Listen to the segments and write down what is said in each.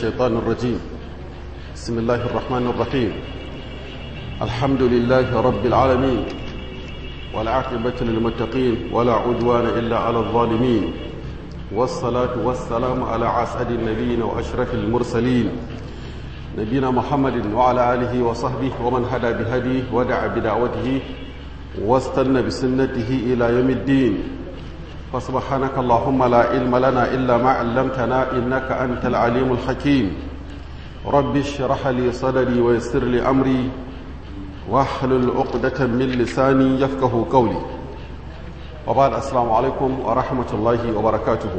الشيطان الرجيم بسم الله الرحمن الرحيم الحمد لله رب العالمين والعاقبة للمتقين ولا عدوان إلا على الظالمين والصلاة والسلام على عسعد النبيين وأشرف المرسلين نبينا محمد وعلى آله وصحبه ومن هدى بهديه ودعا بدعوته واستنى بسنته إلى يوم الدين فسبحانك اللهم لا علم لنا إلا ما علمتنا إنك أنت العليم الحكيم رب اشرح لي صدري ويسر لي أمري واحلل عقدة من لساني يفقه قولي وبعد السلام عليكم ورحمة الله وبركاته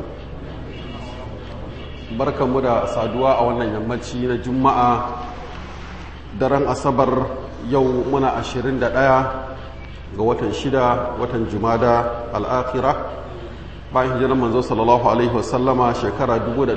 barkan mu da saduwa a wannan yammaci na juma'a daren asabar yau muna 21 ga watan shida watan jumada al'akira bayan hijirar manzo sallallahu alaihi wasallama shekara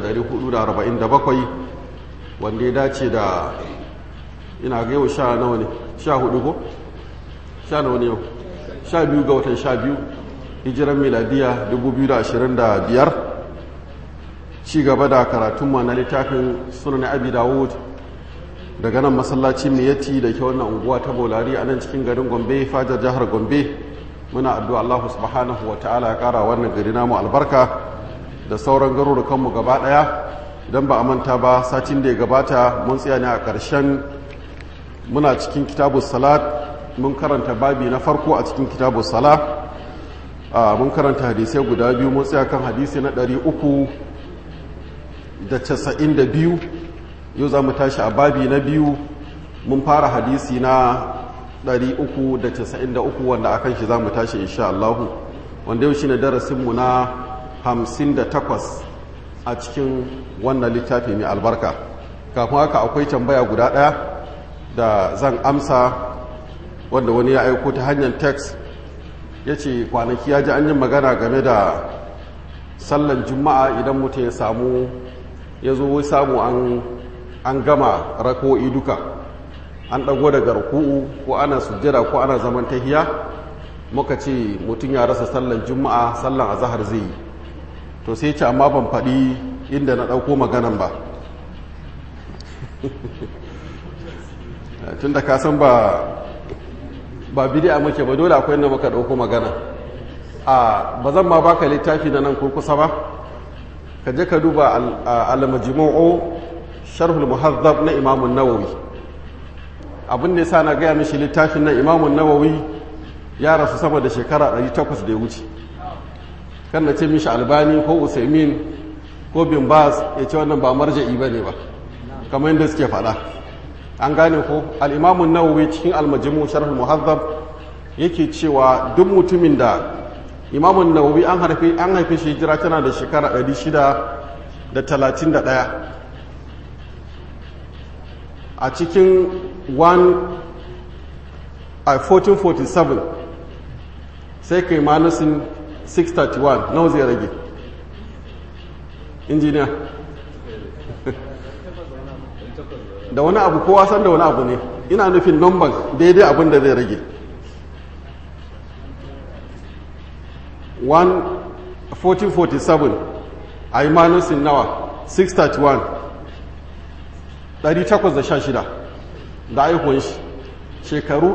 1447 wanda ya dace da ina ga yau sha nawa ne sha hudu ko? sha nawa ne yau sha biyu ga watan sha biyu hijirar miladiya 2025 ci gaba da karatunmu na littafin sunan abi dawud daga nan masallacin miyati da ke wannan unguwa ta bolari a nan cikin garin gombe fajar jihar gombe muna addu'a Allah subhanahu wa ta'ala ya kara wannan gari namu albarka da sauran garurukanmu gaba daya don ba a manta ba satin da ya gabata mun tsaya ne a ƙarshen muna cikin kitabu salat mun karanta babi na farko a cikin kitabu salat mun karanta hadisai guda biyu mun tsaya kan hadisi na ɗari uku da casa'in da biyu yau za mu tashi a babi na biyu mun fara hadisi na 393 wanda akan shi za mu tashi insha Allah wanda yau shi ne darasinmu na 58 a cikin wannan littafi mai albarka kafin haka akwai tambaya guda ɗaya da zan amsa wanda wani ya aiko ta hanyar text ya ce kwanaki ya ji an yi magana game da sallan juma'a idan mutum ya samu ya zo samu an gama rako'i duka an ɗago daga ruku'u ko ana sujjada ko ana zaman tahiya muka ce mutum ya rasa sallan juma'a sallan azahar zai yi to sai ce amma ban faɗi inda na ɗauko maganan ba tun da kasan ba ba bidi'a muke ba dole akwai inda muka ɗauko magana a ba zan ma baka littafi na nan kurkusa ba ka je ka duba al-majmu'u sharhul muhazzab na imamun nawawi abin da yasa na gaya mishi littafin na imamun nawawi ya rasu sama da shekara 800 da ya wuce kan na ce mishi albani ko usaimin ko bin bas ya ce wannan ba marja'i ba ne ba kamar yadda suke faɗa an gane ko al'imamun nawawi cikin almajimu sharhul muhazzab yake cewa duk mutumin da imamun nawawi an haife an haife shi hijira tana da shekara 631 a cikin 1447 sai kai manusin 631 nawa zai rage injiniya da wani abu kowa san da wani abu ne ina nufin number daidai abin da zai rage 1447 a yi manusin nawa 631 816 da aihuwan shi shekaru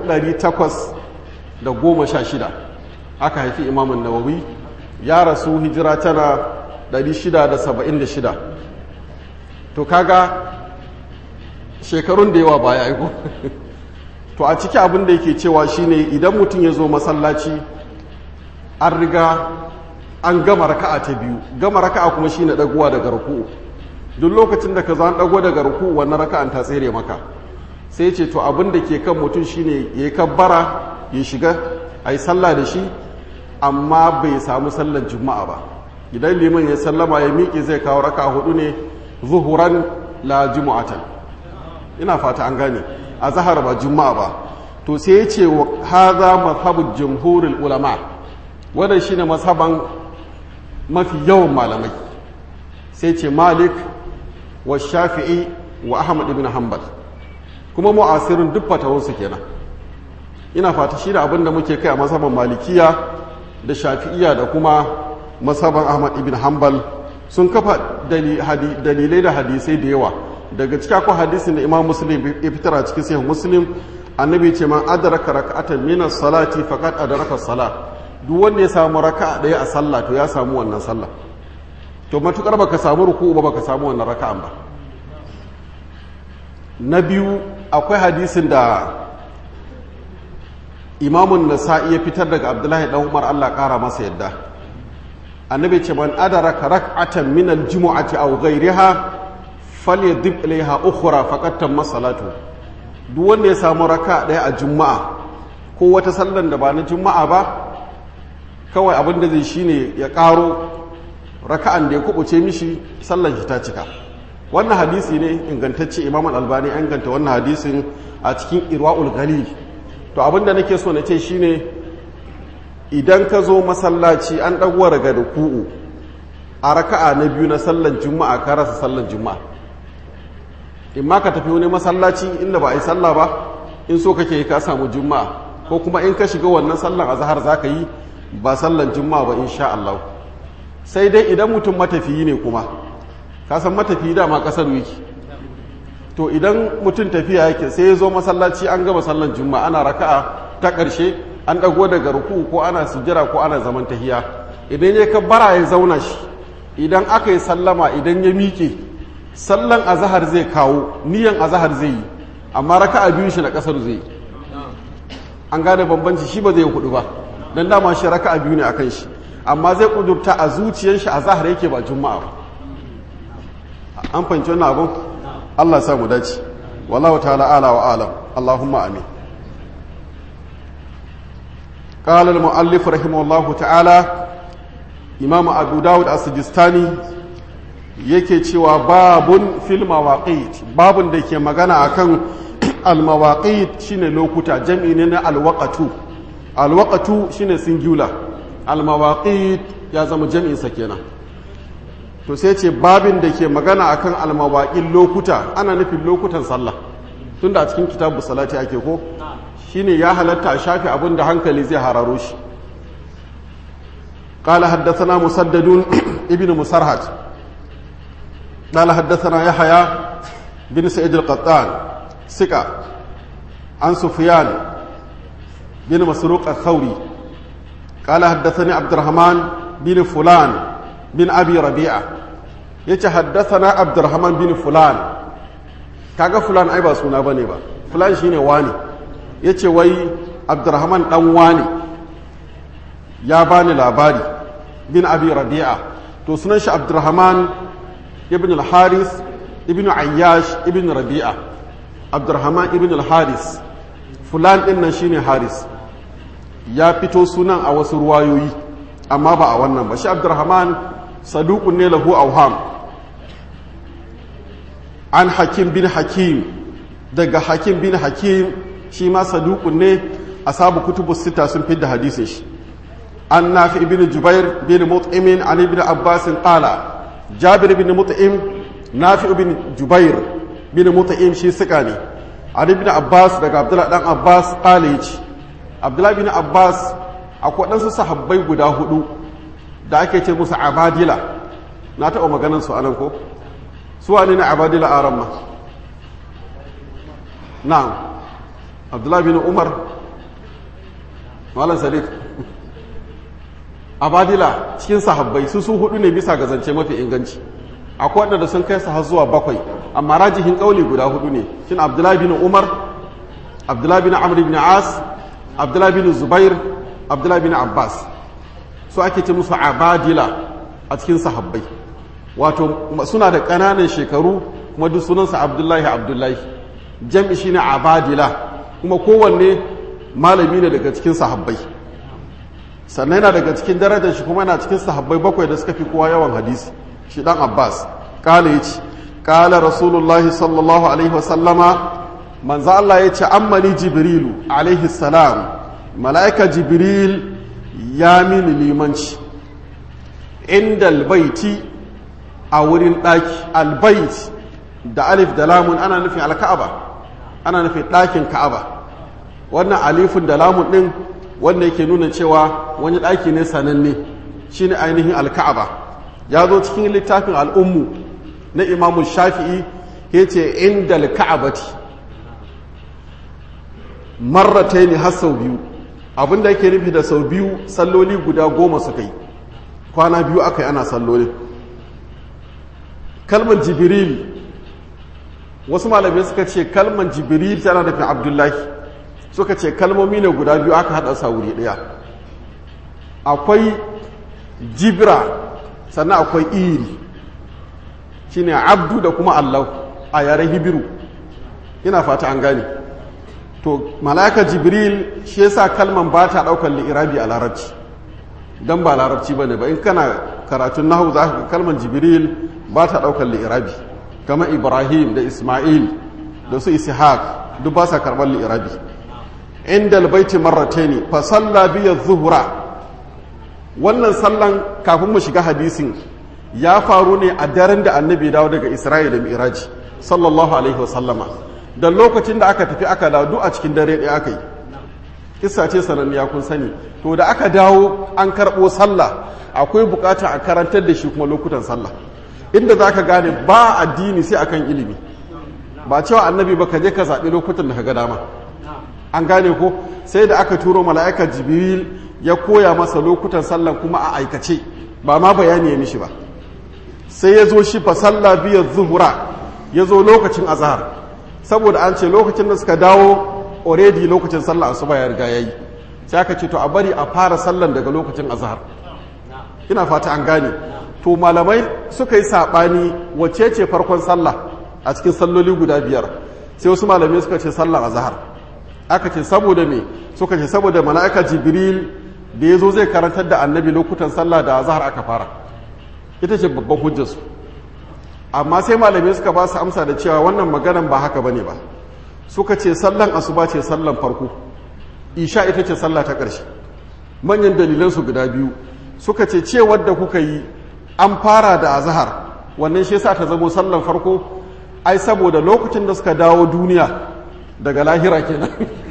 816 aka haifi imamun nawawi ya rasu hijira tana 676 to kaga shekarun da yawa baya aiko to a ciki abin da yake cewa shine idan mutum ya zo masallaci an riga an gama raka'a ta biyu gama raka'a kuma shine dagowa daga ruku'u duk lokacin da ka zo an dago daga ruku'u wannan raka'an ta tsere maka sai ce to abin da ke kan mutum shine ya yi kabbara ya shiga a yi sallah da shi amma bai samu sallar juma'a ba idan liman ya sallama ya miƙe zai kawo raka hudu ne zuhuran la juma'atan ina fata an gane a zahar ba juma'a ba to sai ya ce haza mazhabul jumhurul ulama wannan shine mazhaban mafi yawan malamai sai ce malik wa shafi'i wa ahmad ibn hanbal kuma mu'asirin duk fatawarsu kenan ina fata shi da abin da muke kai a mazhaban malikiya da shafi'iya da kuma mazhaban ahmad ibn hanbal sun kafa dalilai da hadisai da yawa daga cikin akwai hadisin da imam muslim ya fitar a cikin sahih muslim annabi ce man adraka raka'atan min as-salati faqad adraka as-salat duk wanda ya samu raka'a daya a sallah to ya samu wannan sallah to matukar baka samu ruku'u ba baka samu wannan raka'an ba na biyu akwai hadisin da imamun nasa'i ya fitar daga abdullahi dan umar Allah kara masa yadda annabi ce man adraka rak'atan min al-jumu'ati aw ghayriha falyadib ilayha ukhra faqad tamma salatu duk wanda ya samu raka daya a juma'a ko wata sallan da ba na juma'a ba kawai abin da zai shine ya karo raka'an da ya kubuce mishi sallan shi ta cika wannan hadisi ne ingantacce imam al-albani an ganta wannan hadisin a cikin irwa'ul ghalil to abin da nake so na ce shine idan ka zo masallaci an ɗago daga ruku'u a raka'a na biyu na sallan juma'a ka rasa sallan juma'a in ma ka tafi wani masallaci inda ba a yi sallah ba in so kake ka samu juma'a ko kuma in ka shiga wannan sallan azhar za ka yi ba sallan juma'a ba insha Allah sai dai idan mutum matafiyi ne kuma ka san matafiyi dama kasar wiki to idan mutum tafiya yake sai ya zo masallaci an gama sallan juma'a ana raka'a ta ƙarshe an ɗago daga ruku ko ana sujjara ko ana zaman tahiya idan ya kabbara ya zauna shi idan aka yi sallama idan ya miƙe sallan azahar zai kawo niyan azahar zai yi amma raka'a biyu shi na ƙasar zai yi an gane bambanci shi ba zai hudu ba don dama shi raka'a biyu ne akan shi amma zai kudurta a zuciyar shi azahar yake ba juma'a ba an fahimci wannan abin Allah sa mu dace wallahu ta'ala ala wa alam Allahumma amin قال المؤلف رحمه الله تعالى إمام أبو داود السجستاني yake cewa babun fil mawaqit babun da ke magana akan al mawaqit shine lokuta jam'i ne na al waqatu al waqatu shine singular al mawaqit ya zama jam'in sa kenan to sai ce babin da ke magana akan al mawaqit lokuta ana nufin lokutan sallah tunda a cikin kitabu salati ake ko shine ya halatta a shafi abin da hankali zai hararo shi قال حدثنا مسدد ابن مسرهد قال حدثنا يحيى بن سعيد القطان ثقة عن سفيان بن مسروق الثوري قال حدثني عبد الرحمن بن فلان بن أبي ربيعة يتحدثنا عبد الرحمن بن فلان kaga fulan ai ba suna bane ba fulan shine wani yace wai abdurrahman dan wani ya bani labari bin abi rabi'a to sunan shi abdurrahman ibn al-haris ibn ayyash ibn rabi'a abdurrahman ibn al-haris fulan din nan shine haris ya fito sunan a wasu ruwayoyi amma ba a wannan ba shi abdurrahman saduqun ne lahu awham an hakim bin hakim daga hakim bin hakim shi ma saduqun ne asabu kutubus sita sun fidda hadisin shi an nafi ibn jubair bin mut'im an ibn abbas qala jabir bin mut'im nafi ibn jubair bin mut'im shi suka ne an ibn abbas daga abdullah dan abbas qala yace abdullah bin abbas akwai ɗansu sahabbai guda hudu da ake ce musu abadila na taɓa maganar su anan ko su wane ne abadila aran ma na'am abdullah bin umar malam sadiq abadila cikin sahabbai su su hudu ne bisa ga zance mafi inganci akwai waɗanda sun kai su har zuwa bakwai amma rajihin ƙauli guda hudu ne shin abdullahi bin umar abdullahi bin amr bin as abdullahi bin zubair abdullahi bin abbas su ake ce musu abadila a cikin sahabbai wato suna da ƙananan shekaru kuma duk sunansa abdullahi abdullahi jam'i shine abadila kuma kowanne malami ne daga cikin sahabbai sannan yana daga cikin darajar shi kuma yana cikin sahabbai bakwai da suka fi kowa yawan hadisi shi dan abbas kala yace kala rasulullahi sallallahu alaihi wasallama manzo Allah yace ammani jibrilu alaihi salam malaika jibril ya mini limanci inda albaiti a wurin daki albait da alif da lamun ana nufin alka'aba ana nufin dakin ka'aba wannan alifin da lamun din wanda yake nuna cewa wani ɗaki ne sananne shine ainihin alka'aba ya zo cikin littafin al'ummu na imamun shafi'i ya ce inda ka'abati marrata ne har sau biyu abinda yake nufi da sau biyu salloli guda goma suka yi kwana biyu aka yi ana salloli kalmar jibril wasu malamai suka ce kalmar jibril tana nufin abdullahi suka ce kalmomi ne guda biyu aka haɗa sa wuri ɗaya akwai jibra sannan akwai iri shine abdu da kuma allah a yaren hibiru ina fata an gane to mala'ika jibril shi yasa kalman ba ta ɗaukar li'irabi a larabci don ba larabci ba ne ba in kana karatun nahu za ka kalman jibril ba ta ɗaukar li'irabi kamar ibrahim da ismail da su ishaq duk ba sa karɓar li'irabi inda albaiti marrataini fa salla biya zuhura wannan sallan kafin mu shiga hadisin ya faru ne a daren da annabi dawo daga isra'ila da miraji sallallahu alaihi wasallama da lokacin da aka tafi aka dawo a cikin dare ɗaya aka yi kissa ce sananniya kun sani to da aka dawo an karɓo sallah akwai bukata a karantar da shi kuma lokutan sallah inda za ka gane ba addini sai akan ilimi ba cewa annabi ba ka je ka zaɓi lokutan da ka ga dama an gane ko sai da aka turo mala'ikar jibril ya koya masa lokutan sallan kuma a aikace ba ma bayani ya mishi ba sai ya zo shi fa sallah biyar zuhura ya zo lokacin azhar saboda an ce lokacin da suka dawo already lokacin sallah asuba ya riga yayi sai aka ce to a bari a fara sallan daga lokacin azhar ina fata an gane to malamai suka yi sabani wacce ce farkon sallah a cikin salloli guda biyar sai wasu malamai suka ce sallar azhar aka ce saboda me suka ce saboda mala'ika jibril da ya zo zai karantar da annabi lokutan sallah da azhar aka fara ita ce babban hujjarsu amma sai malamai suka ba su amsa da cewa wannan maganan ba haka bane ba suka ce sallan asuba ce sallan farko isha ita ce sallah ta ƙarshe manyan dalilansu guda biyu suka ce ce wadda kuka yi an fara da azhar wannan shi yasa ta zamo sallan farko ai saboda lokacin da suka dawo duniya daga lahira kenan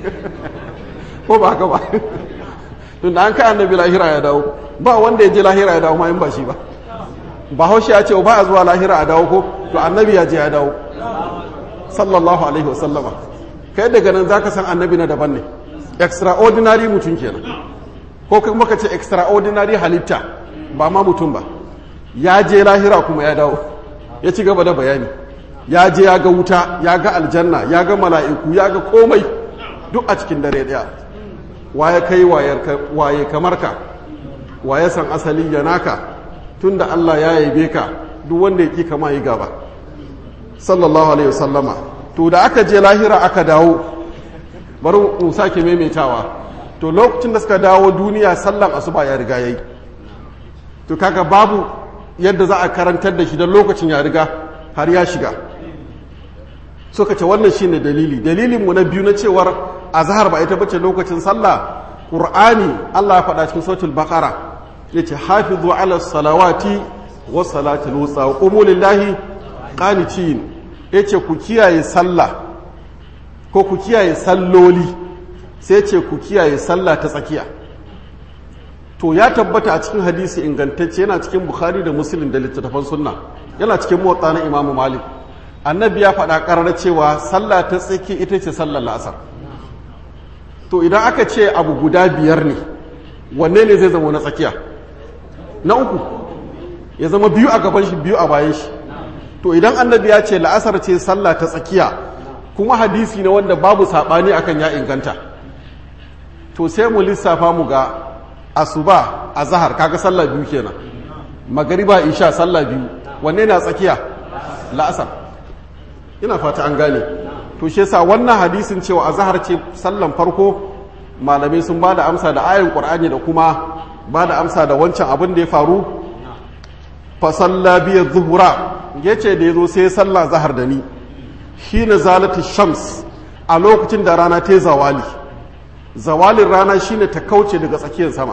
ko ba haka ba tun da an kai annabi lahira ya dawo ba wanda ya je lahira ya dawo ma in ba shi ba bahaushe ya ce ba a zuwa lahira a dawo ko to annabi ya je ya dawo sallallahu alaihi wasallama kai daga nan zaka san annabi na daban ne extraordinary mutum kenan ko kuma ka ce extraordinary halitta ba ma mutum ba ya je lahira kuma ya dawo ya ci gaba da bayani ya je ya ga wuta ya ga aljanna ya ga mala'iku ya ga komai duk a cikin dare daya waye kai waye kamar ka waye san asali ya naka tunda Allah ya yabe ka duk wanda ya ki kama yi gaba sallallahu alaihi wasallama to da aka je lahira aka dawo bari mu sake maimaitawa to lokacin da suka dawo duniya sallan asuba ya riga yayi to kaga babu yadda za a karantar da shi don lokacin ya riga har ya shiga suka ce wannan shine dalili dalilin mu na biyu na cewar azhar ba ita bace lokacin sallah qur'ani Allah ya faɗa cikin suratul baqara yace hafizu ala salawati was salatul wusta wa qumu lillahi qanitin yace ku kiyaye sallah ko ku kiyaye salloli sai ce ku kiyaye sallah ta tsakiya to ya tabbata a cikin hadisi ingantacce yana cikin bukhari da muslim da littattafan sunna yana cikin motsa na imamu malik annabi ya faɗa ƙarar cewa sallah ta tsaki ita ce sallar la'asar to idan aka ce abu guda biyar ne wanne ne zai zama na tsakiya na uku ya zama biyu a gaban shi biyu a bayan shi to idan annabi ya ce la'asar ce sallah ta tsakiya kuma hadisi ne wanda babu saɓani akan ya inganta to sai mu lissafa mu ga asuba a zahar kaga sallah biyu kenan magariba isha sallah biyu wanne na tsakiya la'asar ina fata an gane to shi yasa wannan hadisin cewa a zahar ce sallan farko malamai sun bada amsa da ayin qur'ani da kuma bada amsa da wancan abin da ya faru fa salla bi zuhura yace da yazo sai sallah zahar da ni shine zalatu shams a lokacin da rana ta zawali zawalin rana shine ta kauce daga tsakiyar sama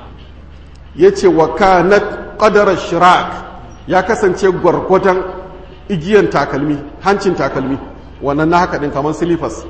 yace wa kanat qadara shirak ya kasance gwargwadon igiyan takalmi hancin takalmi wannan na haka din kamar silifas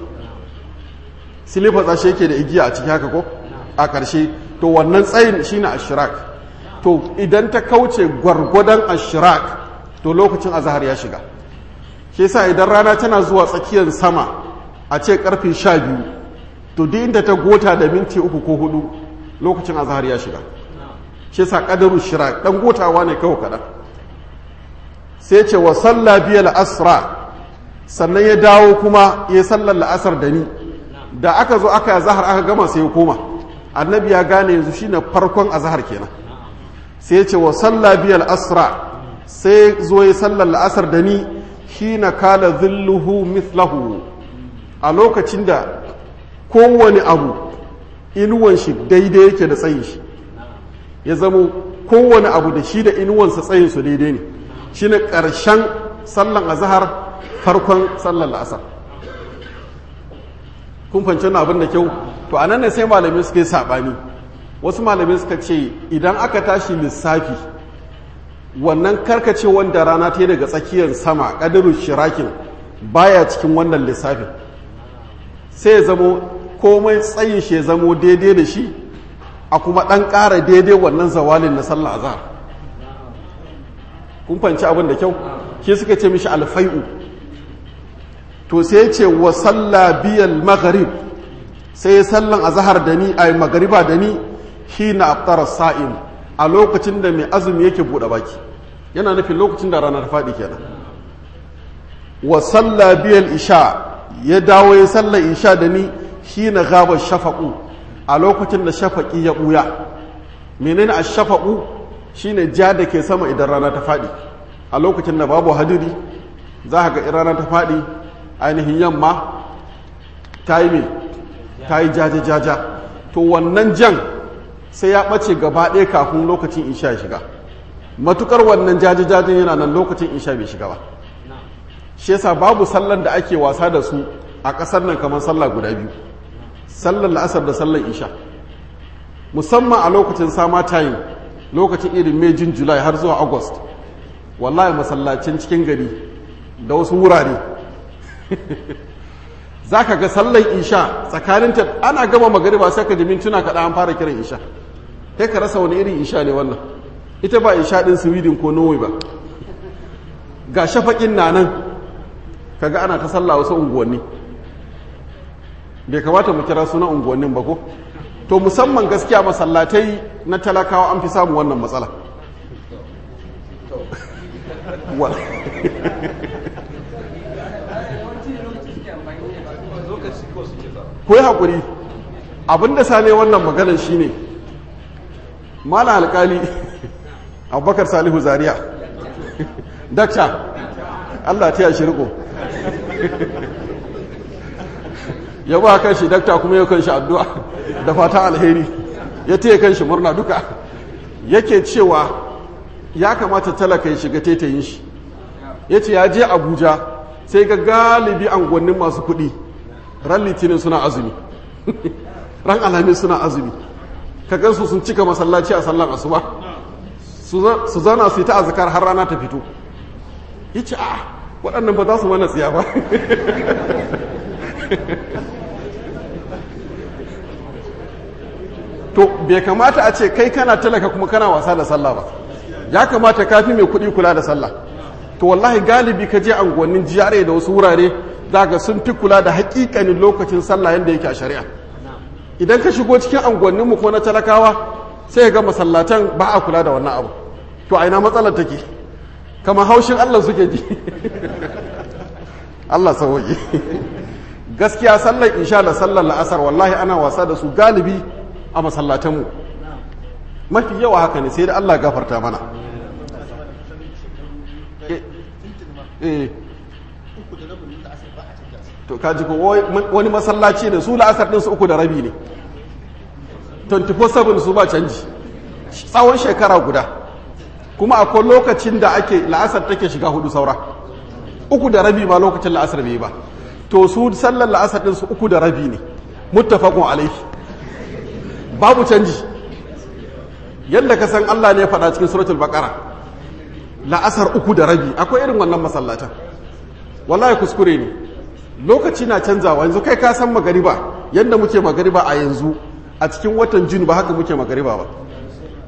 silifas ashe yake da igiya a ciki haka ko a ƙarshe to wannan tsayin shine ashirak to idan ta kauce gwargwadon ashirak to lokacin azahar ya shiga shi yasa idan rana tana zuwa tsakiyar sama a ce karfe sha biyu to duk inda ta gota da minti uku ko hudu lokacin azahar ya shiga shi yasa kadaru shirak dan gotawa ne kawai kaɗan sai ce wa salla biyal asra sannan ya dawo kuma ya sallar la'asar da ni da aka zo aka yi zahar aka gama sai ya koma annabi ya gane yanzu shine farkon azahar kenan sai ya ce wa salla biyal asra sai zo ya sallar la'asar da ni hina kala zilluhu mithlahu a lokacin da kowane abu inuwan shi daidai yake da tsayin shi ya zamo kowane abu da shi da inuwansa tsayin su daidai ne shine ƙarshen sallan azahar farkon sallan la'asar kun fanci wannan abin da kyau to a nan ne sai malamai suka yi saɓani wasu malamai suka ce idan aka tashi lissafi wannan karkace wanda rana ta yi daga tsakiyar sama ƙadirin shirakin baya cikin wannan lissafin sai ya zamo komai tsayin shi ya zamo daidai da shi a kuma ɗan ƙara daidai wannan zawalin na sallah azhar kun fanci abin da kyau shi suka ce mishi alfai'u to sai ce wa salla biyal magharib sai ya sallan azhar da ni ay magariba da ni hina aftara sa'im a lokacin da mai azumi yake bude baki yana nufin lokacin da ranar fadi kenan wa salla biyal isha ya dawo ya salla isha da ni hina gaba shafaqu a lokacin da shafaqi ya buya menene ash-shafaqu shine ja da ke sama idan rana ta fadi a lokacin da babu hadiri za ka ga rana ta fadi ainihin yamma ta yi mai ta yi jaja-jaja to wannan jan sai ya ɓace gaba ɗaya kafin lokacin isha ya shiga matukar wannan jaja-jajen yana nan lokacin isha bai shiga ba shi yasa babu sallan da ake wasa da su a ƙasar nan kamar sallah guda biyu sallar la'asar da sallar isha musamman a lokacin sama time lokacin irin mai jin july har zuwa august wallahi masallacin cikin gari da wasu wurare za ka ga sallar isha tsakaninta ana gama magariba sai ka ji mintuna kaɗa an fara kiran isha kai ka rasa wani irin isha ne wannan ita ba isha ɗin sweden ko norway ba ga shafaƙin na nan kaga ana ta sallah wasu unguwanni bai kamata mu kira sunan unguwannin ba ko to musamman gaskiya masallatai na talakawa an fi samun wannan matsala ko yi haƙuri abinda sane wannan maganar shi ne mana alƙali abubakar salihu zaria dakta allah ta yashi riko ya ba kan shi dakta kuma ya kan shi addu'a da fata alheri ya taya kan shi murna duka yake cewa ya kamata talaka ya shiga tetayin shi ya ce ya je abuja sai ga galibi angonnin masu kuɗi ran litinin suna azumi ran alamin suna azumi ka gansu sun cika masallaci a sallan asuba su zana su yi ta azkar har rana ta fito ya ce a waɗannan ba za su mana tsiya ba to bai kamata a ce kai kana talaka kuma kana wasa da sallah ba ya kamata kafi mai kuɗi kula da sallah to wallahi galibi ka je anguwannin jiyare da wasu wurare daga sun fi kula da hakikanin lokacin sallah yadda yake a shari'a idan ka shigo cikin anguwannin mu ko na talakawa sai ga masallatan ba a kula da wannan abu to a ina matsalar take kamar haushin Allah suke ji Allah sauki gaskiya sallar insha da sallar la'asar wallahi ana wasa da su galibi a masallatanmu mafi yawa haka ne sai da Allah gafarta mana to kaji ko wani masallaci ne su la'asar din su uku da rabi ne 24/7 su ba canji tsawon shekara guda kuma akwai lokacin da ake la'asar take shiga hudu saura uku da rabi ma lokacin la'asar bai ba to su sallar la'asar din su uku da rabi ne muttafaqun alaihi babu canji yadda ka san Allah ne ya faɗa cikin suratul baqara la'asar uku da rabi akwai irin wannan masallatan wallahi kuskure ne lokaci na canzawa yanzu kai ka san magariba yadda muke magariba a yanzu a cikin watan juni ba haka muke magariba ba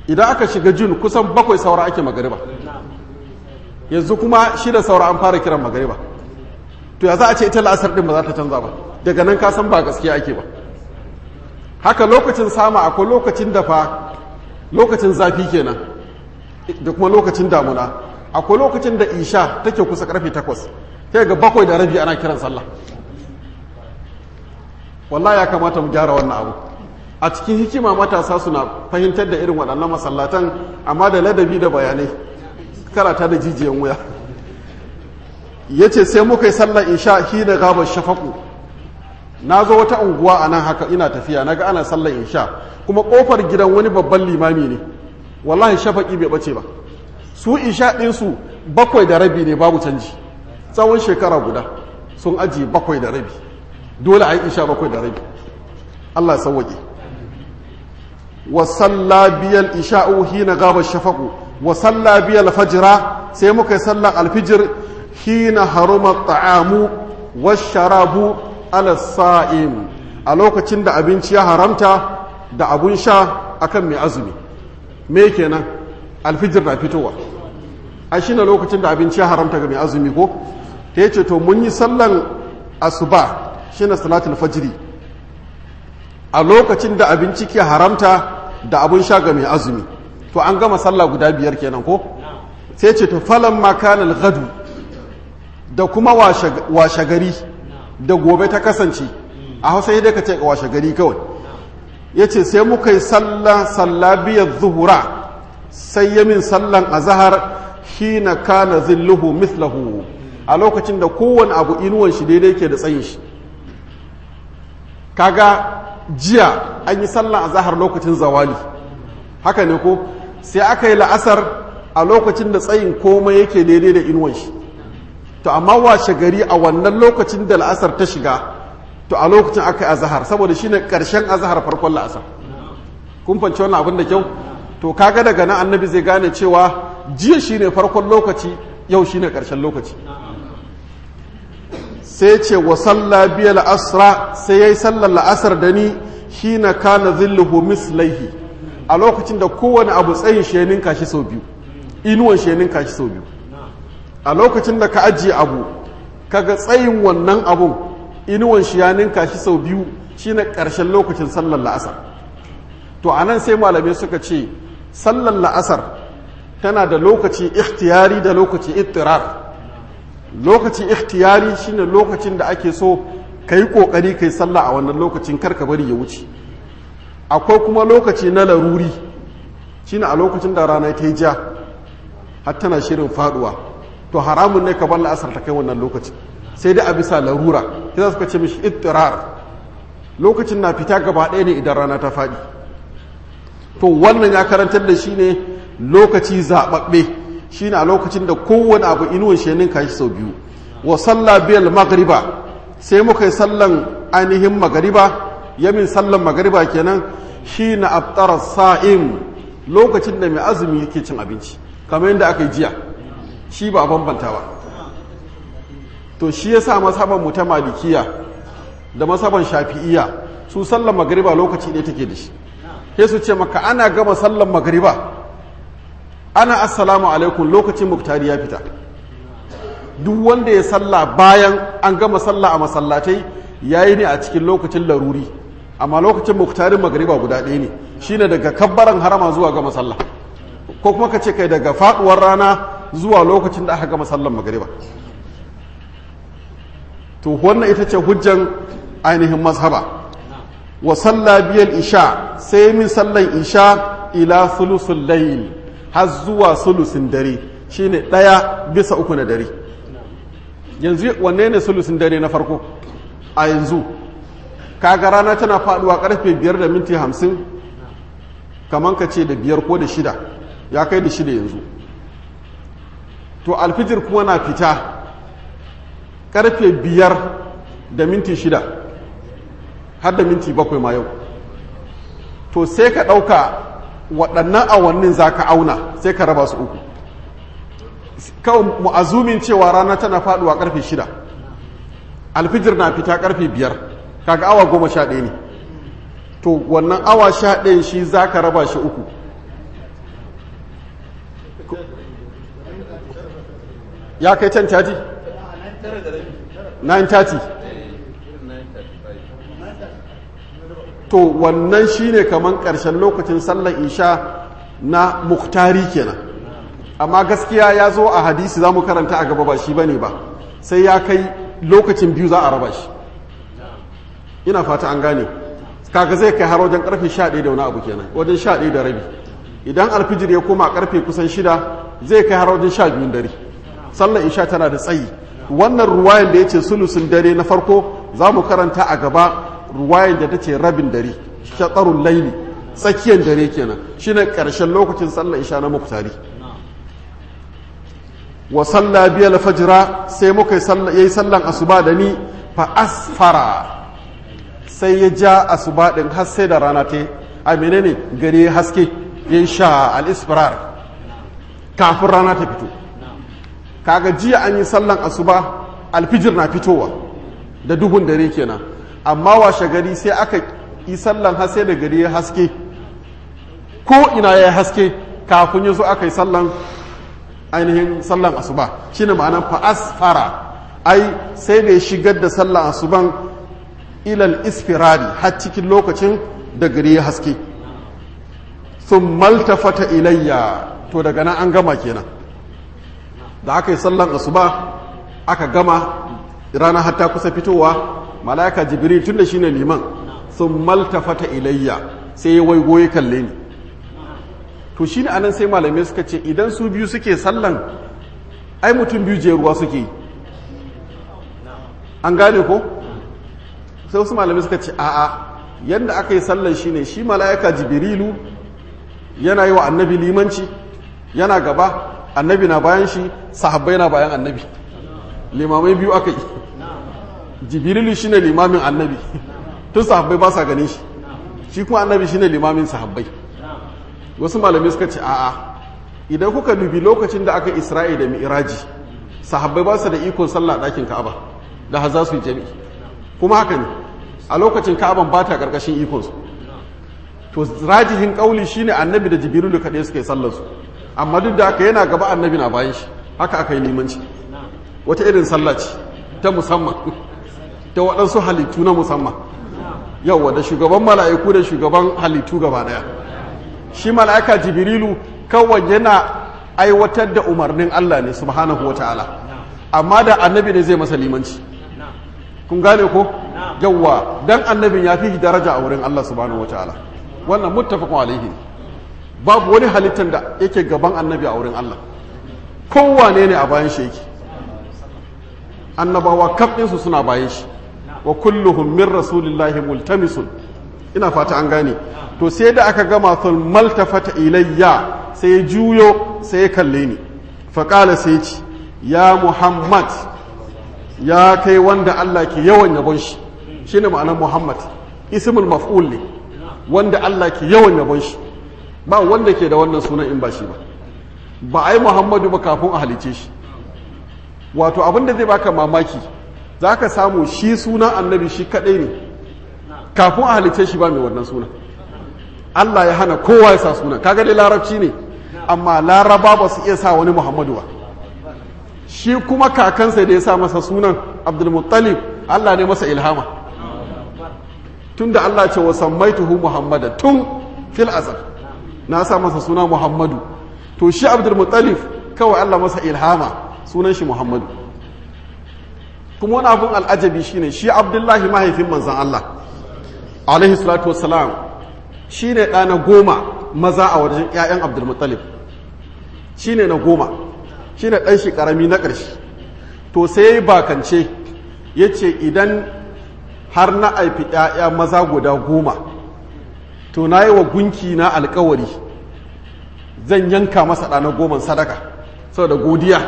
idan aka shiga jun kusan bakwai saura ake magariba yanzu kuma shida saura an fara kiran magariba to ya za a ce ita la'asar din ba za ta canza ba daga nan ka san ba gaskiya ake ba haka lokacin sama akwai lokacin da fa lokacin zafi kenan da kuma lokacin damuna akwai lokacin da isha take kusa karfe takwas sai ga bakwai da rabi ana kiran sallah wallahi ya kamata mu gyara wannan abu a cikin hikima matasa suna fahimtar da irin waɗannan masallatan amma da ladabi da bayanai karata da jijiyan wuya ya ce sai muka yi sallar isha shi da gabar shafaku na zo wata unguwa a nan haka ina tafiya na ga ana sallar isha kuma ƙofar gidan wani babban limami ne wallahi shafaki bai ɓace ba su isha ɗinsu bakwai da rabi ne babu canji tsawon shekara guda sun ajiye bakwai da rabi dole a yi isha bakwai da rabi Allah ya sauwaƙe wa salla biyal isha'u hina gaba shafaku wa salla biyal fajira sai muka yi sallan alfijir hina haruma ta'amu wa sharabu ala sa'im a lokacin da abinci ya haramta da abun sha akan mai azumi me kenan alfijir na fitowa a shi lokacin da abinci ya haramta ga mai azumi ko ta yace to mun yi sallan asuba shine salatul fajri a lokacin da abinci ke haramta da abun sha ga mai azumi to an gama sallah guda biyar kenan ko sai ce to falan makanal gadu da kuma washe gari da gobe ta kasance a hausa yadda ka ce washe gari kawai ya ce sai muka yi sallah sallah biyar zuhura sai yamin sallan azahar hina kana zilluhu mislahu a lokacin da kowane abu inuwan shi daidai ke da tsayin shi kaga jiya an yi sallan azahar lokacin zawali haka ne ko sai aka yi la'asar a lokacin da tsayin komai yake daidai da inuwan shi to amma washe gari a wannan lokacin da la'asar ta shiga to a lokacin aka yi azahar saboda shine karshen azahar farkon la'asar kun fanci wannan abin da kyau to kaga daga nan annabi zai gane cewa jiya shine farkon lokaci yau shine karshen lokaci sai ce wa salla biya la'asra sai yayi sallar la'asar da ni hina kana zilluhu mislaihi a lokacin da kowane abu tsayin shi ya ninka shi sau biyu inuwan shi ya ninka shi sau biyu a lokacin da ka ajiye abu kaga tsayin wannan abun inuwan shi ya ninka shi sau biyu shine ƙarshen lokacin sallar la'asar to a nan sai malamai suka ce sallar la'asar tana da lokaci ikhtiyari da lokaci ittirar lokaci ikhtiyari shine lokacin da ake so ka yi ƙoƙari ka yi sallah a wannan lokacin karka bari ya wuce akwai kuma lokaci na laruri shine a lokacin da rana ta yi ja har tana shirin faduwa to haramun ne ka bar la'asar ta kai wannan lokaci sai dai a bisa larura sai suka ce mishi ittirar lokacin na fita gaba ɗaya ne idan rana ta faɗi to wannan ya karantar da shi ne lokaci zaɓaɓɓe shine a lokacin da kowane abu inuwan shi ninka shi sau biyu wa salla biyal magriba sai muka yi sallan ainihin magariba yamin sallan magariba kenan shi na abtara sa'im lokacin da mai azumi yake cin abinci kamar yadda aka yi jiya shi ba bambanta ba to shi ya sa masaban mu ta malikiya da masaban shafi'iya su sallan magariba lokaci ne take da shi sai su ce maka ana gama sallan magariba ana assalamu alaikum lokacin muktari ya fita duk wanda ya salla bayan an gama salla a masallatai yayi ne a cikin lokacin laruri amma lokacin muktarin magariba guda ɗaya ne shine daga kabbaran harama zuwa gama sallah ko kuma ka ce kai daga faduwar rana zuwa lokacin da aka gama sallan magariba to wannan ita ce hujjan ainihin mazhaba wa salla biyal isha sai min sallan isha ila sulusul layl har zuwa sulusin dare shine ɗaya bisa uku na dare yanzu wanne ne sulusin dare na farko a yanzu kaga rana tana faduwa karfe biyar da minti hamsin kamar ka ce da biyar ko da shida ya kai da shida yanzu to alfijir kuma na fita karfe biyar da minti shida har da minti bakwai ma yau to sai ka ɗauka waɗannan awannin za ka auna sai ka raba su uku kawai mu'azumin cewa rana tana faduwa karfe shida alfijir na fita karfe biyar kaga awa goma sha ɗaya ne to wannan awa sha ɗayan shi za ka raba shi uku ya kai 10:30 9:30 to wannan shine kaman ƙarshen lokacin sallar isha na muktari kenan amma gaskiya ya zo a hadisi za mu karanta a gaba ba shi bane ba sai ya kai lokacin biyu za a raba shi ina fata an gane kaga zai kai har wajen karfe 11 da wani abu kenan wajen 11 da rabi idan alfijir ya koma karfe kusan shida zai kai har wajen 12 dare sallar isha tana da tsayi wannan ruwayan da ya ce sulusun dare na farko za mu karanta a gaba ruwayan da ta ce rabin dare shatsarun laili tsakiyar dare kenan shine karshen lokacin sallar isha na muktari wa salla biyal fajira sai muka yi sallan asuba da ni fa asfara sai ya ja asuba din har sai da rana ta a menene gari ya haske ya sha al-isfirar kafin rana ta fito kaga jiya an yi sallan asuba alfijir na fitowa da duhun dare kenan amma washe gari sai aka yi sallan har sai da gari ya haske ko ina ya haske kafin ya zo aka yi sallan ainihin sallan asuba shine ma'anar fa'asfara ai sai da ya shigar da sallan asuban ilal isfirari har cikin lokacin da gari ya haske sun maltafata ilayya to daga nan an gama kenan da aka yi sallan asuba aka gama rana hatta kusa fitowa mala'ika jibril tun da shine liman sun maltafata ilayya sai ya waigo ya kalle ni to shi ne anan sai malamai suka ce idan su biyu suke sallan ai mutum biyu je ruwa suke an gane ko sai wasu malamai suka ce a'a yadda aka yi sallan shi ne shi mala'ika jibrilu yana yi wa annabi limanci yana gaba annabi na bayan shi sahabbai na bayan annabi limamai biyu aka yi jibrilu shi ne limamin annabi tun sahabbai ba sa ganin shi shi kuma annabi shi ne limamin sahabbai wasu malamai suka ce a'a idan kuka dubi lokacin da aka isra'i da mi'raji sahabbai ba su da ikon sallah ɗakin ka'aba da har za su yi jami'i kuma haka ne a lokacin ka'aban ba ta ƙarƙashin ikonsu to rajihin ƙauli shine annabi da jibrilu kaɗai suka yi sallar su amma duk da aka yana gaba annabi na bayan shi haka aka yi limanci wata irin sallah ce ta musamman ta waɗansu halittu na musamman yauwa da shugaban mala'iku da shugaban halittu gaba ɗaya shi mala'ika jibrilu kawai yana aiwatar da umarnin Allah ne subhanahu wa ta'ala amma da annabi ne zai masa limanci kun gane ko yawwa dan annabin ya fi daraja a wurin Allah subhanahu wa ta'ala wannan muttafaqun alaihi babu wani halittar da yake gaban annabi a wurin Allah kowane ne a bayan shi yake annabawa kaf ɗinsu suna bayan shi wa kulluhum min rasulillahi multamisun ina fata an gane to sai da aka gama sun maltafata ilayya sai ya juyo sai ya kalle ni faƙala sai ci ya muhammad ya kai wanda Allah ke yawan yabon shi shi ne ma'anar muhammad ismul maf'ul ne wanda Allah ke yawan yabon shi ba wanda ke da wannan sunan in ba shi ba ba a yi muhammadu ba kafin a halice shi wato abin da zai baka mamaki za ka samu shi sunan annabi shi kaɗai ne kafin a halice shi ba mai wannan sunan Allah ya hana kowa ya sa sunan kaga dai larabci ne amma laraba ba su iya sa wani muhammadu ba shi kuma kakansa da ya sa masa sunan abdulmuttalib Allah ne masa ilhama tun da Allah ce wa sammaituhu muhammada tun fil azal na sa masa suna muhammadu to shi abdulmuttalib kawai Allah masa ilhama sunan shi muhammadu kuma wani abun al'ajabi shine shi abdullahi mahaifin manzan Allah alaihi salatu wassalam shi ne ɗa na goma maza a wajen 'ya'yan abdulmuttalib shi ne na goma shi ne ɗan shi ƙarami na ƙarshe to sai ya yi bakance ya ce idan har na aifi 'ya'ya maza guda goma to na yi wa gunki na alkawari zan yanka masa ɗa na goman sadaka saboda godiya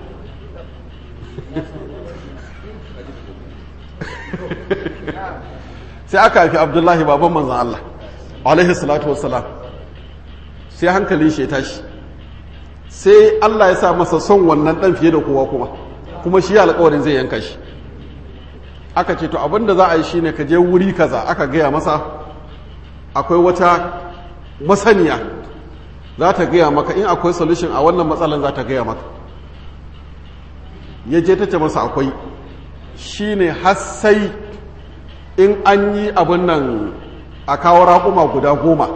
sai aka haifi abdullahi baban manzan Allah alaihi salatu wassalam sai hankalin shi ya tashi sai Allah ya sa masa son wannan dan fiye da kowa kuma kuma shi alƙawarin zai yanka shi aka ce to abinda za a yi shine ka je wuri kaza aka gaya masa akwai wata masaniya za ta gaya maka in akwai solution a wannan matsalan za ta gaya maka ya je ta ce masa akwai shine har sai in an yi abin nan a kawo raƙuma guda goma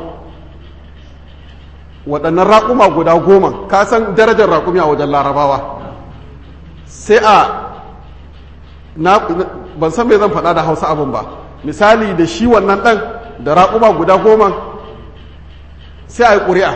waɗannan raƙuma guda goma ka san darajar raƙumi a wajen larabawa sai a ban san me zan faɗa da hausa abin ba misali da shi wannan ɗan da raƙuma guda goma sai a yi ƙuri'a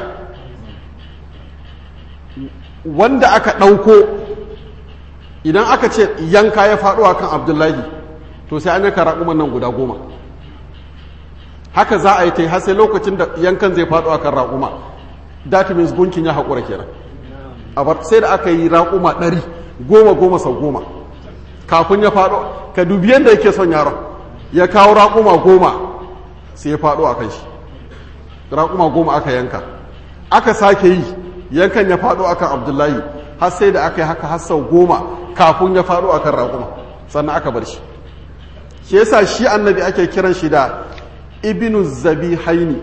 wanda aka ɗauko idan aka ce yanka ya faɗo a kan abdullahi to sai an yanka raƙuman nan guda goma haka za a yi ta yi har sai lokacin da yankan zai faɗo a kan raƙuma that means gunkin ya haƙura kenan a sai da aka yi raƙuma ɗari goma goma sau goma kafin ya faɗo ka dubi yadda yake son yaron ya kawo raƙuma goma sai ya faɗo a kan shi raƙuma goma aka yanka aka sake yi yankan ya faɗo akan abdullahi har sai da aka yi haka har sau goma kafin ya faɗo akan raƙuma sannan aka bar shi shi yasa shi annabi ake kiran shi da ibnu zabi haini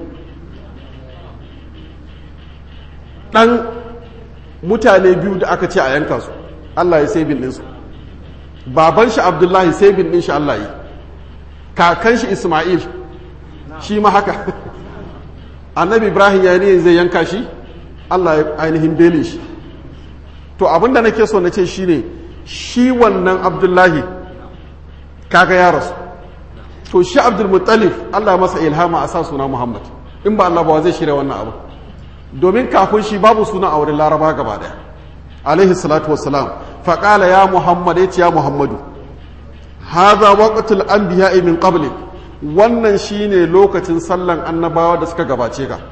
ɗan mutane biyu da aka ce a yanka su allah ya sai bin ɗinsu baban shi abdullahi sai bin ɗin shi allah yi kakan shi ismail shi ma haka annabi ibrahim ya ne zai yanka shi allah ya ainihin belin shi to abinda nake so na ce shi ne shi wannan abdullahi kaga ya rasu to shi abdulmuttalif allah masa ilhama a sa suna muhammad in ba allah ba zai shirya wannan abu domin kafin shi babu suna a wurin laraba gaba daya alaihi salatu wassalam faƙala ya muhammad ya ce ya muhammadu haza waqtul anbiya'i min qablik wannan shine lokacin sallan annabawa da suka gabace ka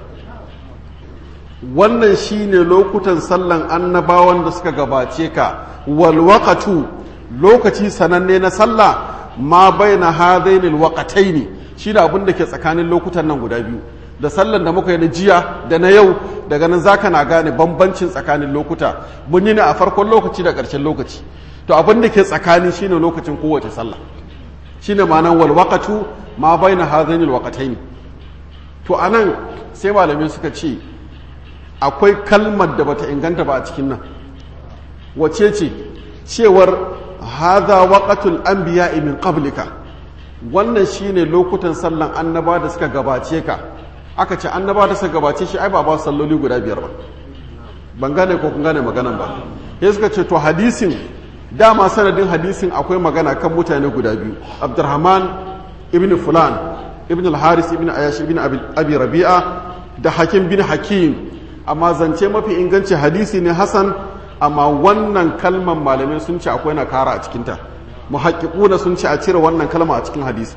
wannan shine lokutan sallan annabawan da suka gabace ka wal waqatu lokaci sananne na sallah ma baina hadainil waqataini shi da abin da ke tsakanin lokutan nan guda biyu da sallan da muka yi na jiya da na yau daga nan zaka na gane bambancin tsakanin lokuta mun yi ne a farkon lokaci da ƙarshen lokaci to abin da ke tsakani shine lokacin kowace sallah shine ma'anar wal waqatu ma baina hadaini al waqataini to anan sai malamai suka ce akwai kalmar da bata inganta ba a cikin nan wace ce cewar hadha waqatul anbiya'i min qablika wannan shine lokutan sallan annaba da suka gabace ka aka ce annaba da suka gabace shi ai ba ba salloli guda biyar ba ban gane ko kun gane maganan ba sai suka ce to hadisin dama sanadin hadisin akwai magana kan mutane guda biyu abdurrahman ibn fulan ibn al-haris ibn ayash ibn abi rabi'a da hakim bin hakim amma zance mafi inganci hadisi ne hasan amma wannan kalman malamai sun ce akwai nakara a cikinta muhaqqiquna sun ce a cire wannan kalma a cikin hadisi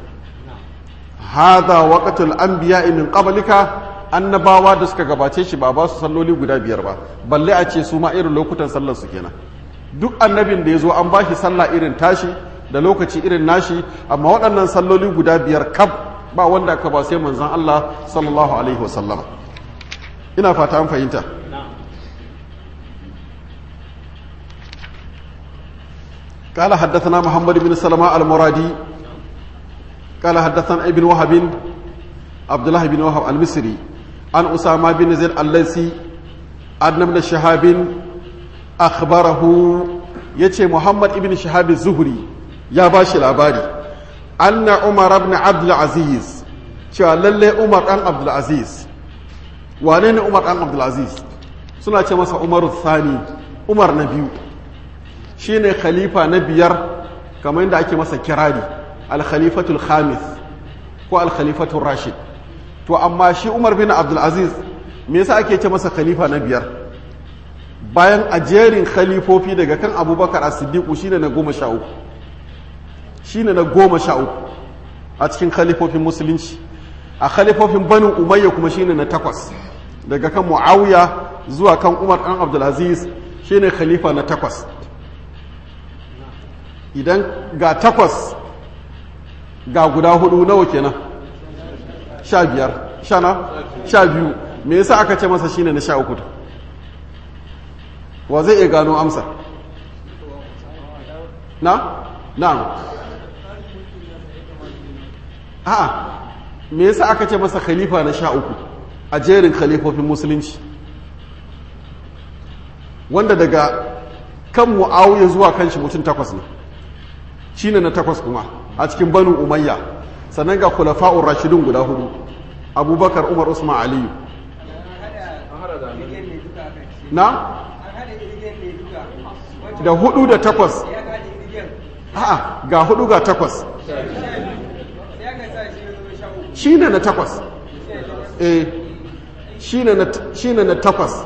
hadha waqtul anbiya'i min qablika annabawa da suka gabace shi ba ba su salloli guda biyar ba balle a ce su ma irin lokutan sallar su kenan duk annabin da ya zo an ba shi sallah irin tashi da lokaci irin nashi amma waɗannan salloli guda biyar kaf ba wanda aka ba sai manzon Allah sallallahu alaihi wasallam ina fata an fahimta قال حدثنا محمد بن سلمة المرادي قال حدثنا ابن وهب عبد الله بن وهب المصري عن أسامة بن زيد الليثي عن ابن شهاب akhbarahu yace Muhammad ibn Shihab az-Zuhri ya bashi labari anna Umar ibn Abdul Aziz cewa lalle Umar dan Abdul Aziz wane ne Umar dan Abdul Aziz suna ce masa Umar Thani Umar na biyu shine khalifa na biyar kamar yadda ake masa kirari al-khalifatul khamis ko al-khalifatul rashid to amma shi Umar bin Abdul Aziz me yasa ake ce masa khalifa na biyar bayan a jerin khalifofi daga kan abubakar as-siddiqu shine na goma sha uku shine na goma sha uku a cikin khalifofin musulunci a khalifofin banu umayya kuma shine na takwas daga kan muawiya zuwa kan umar dan abdulaziz shine khalifa na takwas idan ga takwas ga guda hudu nawa kenan sha biyar sha na sha biyu me yasa aka ce masa shine na sha uku wa zai iya gano amsa na? na a me yasa aka ce masa khalifa na sha uku a jerin khalifofin musulunci wanda daga kan mu'awiya zuwa kan shi mutum takwas ne shine na takwas kuma a cikin banu umayya sannan ga khulafa'ur rashidun guda hudu abubakar umar usman aliyu na da hudu da takwas a'a ga hudu ga takwas shi ne na takwas eh shi ne na takwas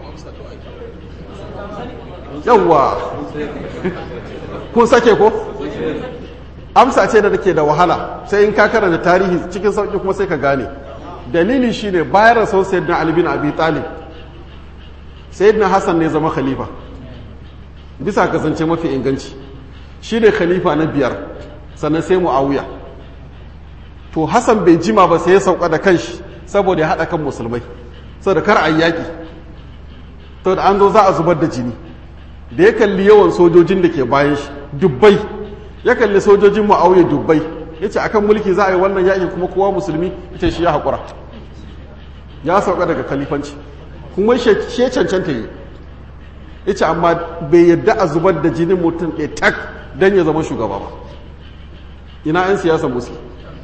yawwa kun sake ko amsa ce da take da wahala sai in ka karanta tarihi cikin sauƙi kuma sai ka gane dalili shine bayan rasuwar sayyidina ali bin abi talib sayyidina hassan ne zama khalifa bisa kasance mafi inganci shine khalifa na biyar sannan sai muawiya to hassan bai jima ba sai ya sauka da kanshi saboda ya haɗa kan musulmai saboda kar a yaƙi saboda an zo za a zubar da jini da ya kalli yawan sojojin da ke bayan shi dubbai ya kalli sojojin mu'awiya dubbai ya ce akan mulki za a yi wannan yaƙi kuma kowa musulmi ita shi ya haƙura ya sauka daga kalifanci kuma shi cancanta yi ya ce amma bai yadda a zubar da jinin mutum ɗaya tak don ya zama shugaba ba ina 'yan siyasa musulmi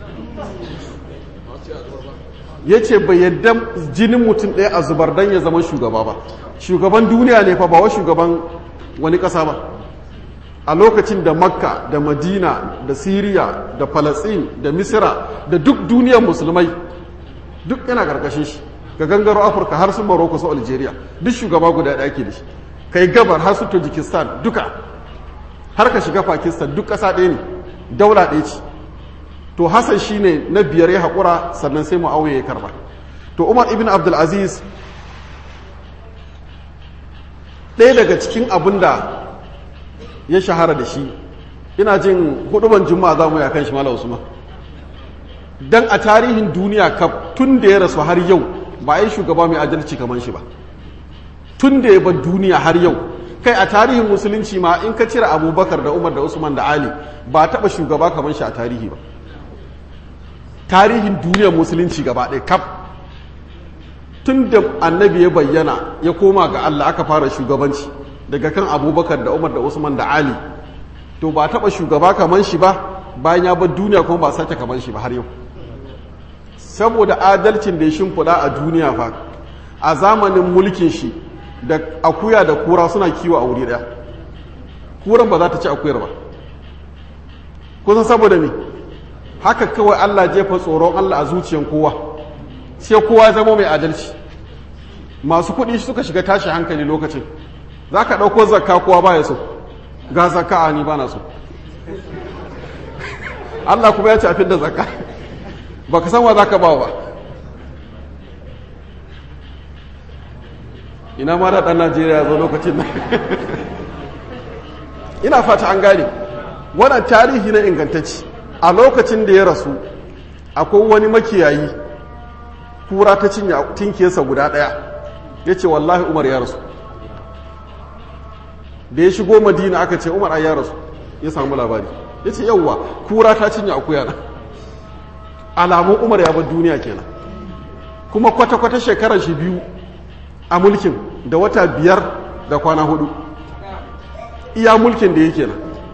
ya ce bai yadda jinin mutum ɗaya a zubar don ya zama shugaba ba shugaban duniya ne fa ba wa shugaban wani ƙasa ba a lokacin da makka da madina da siriya da falatsin da misira da duk duniyar musulmai duk yana ƙarƙashin shi ga gangaro afirka har su maroko su algeria duk shugaba guda ɗaya ke da shi kai gabar har su tajikistan duka har ka shiga pakistan duk ƙasa ɗaya ne daula ɗaya ce to hassan shine na biyar ya haƙura sannan sai mu'awiya ya karba to umar ibn abdulaziz ɗaya daga cikin abin da ya shahara da shi ina jin huduban juma'a za mu yi kan shi mala usman dan a tarihin duniya kaf tun da ya rasu har yau ba a yi shugaba mai adalci kamar shi ba tun da ya bar duniya har yau kai a tarihin musulunci ma in ka cire abubakar da umar da usman da ali ba taɓa shugaba kamar shi a tarihi ba tarihin duniyar musulunci gaba ɗaya kaf tun da annabi ya bayyana ya koma ga Allah aka fara shugabanci daga kan abubakar da umar da usman da ali to ba taɓa shugaba kamar shi ba bayan ya bar duniya kuma ba sake kamar shi ba har yau saboda adalcin da ya shimfiɗa a duniya fa a zamanin mulkin shi da akuya da kura suna kiwo a wuri ɗaya kuran ba za ta ci akuyar ba kusan saboda me haka kawai Allah jefa tsoron Allah a zuciyan kowa sai kowa zama mai adalci masu kuɗi suka shiga tashi hankali lokacin za ka ɗauko zakka kowa ba ya so ga zakka a ni ba na so Allah kuma ya ce a fidda zakka ba ka san wa za ka ba ba ina ma da ɗan najeriya zo lokacin nan ina fata an gane wannan tarihi na ingantacci a lokacin da ya rasu akwai wani makiyayi kura ta cinye tinkiyarsa guda ɗaya ya ce wallahi umar ya rasu da ya shigo madina aka ce umar ya rasu ya samu labari ya ce yauwa kura ta cinye akuya na alamun umar ya bar duniya kenan kuma kwata-kwata shekarar shi biyu a mulkin da wata biyar da kwana hudu iya mulkin da yake nan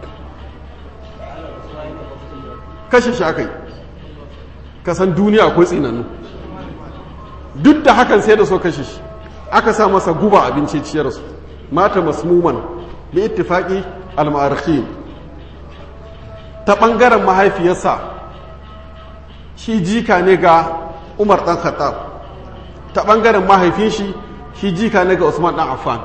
kashe shi aka yi kasan duniya akwai tsinannu duk da hakan sai da so kashe shi aka sa masa guba abinci ciyarsu mata masmuman bi ittifaqi al-mu'arrikhin ta bangaren mahaifiyarsa shi jika ne ga Umar dan Khattab ta bangaren mahaifin shi shi jika ne ga Usman dan Affan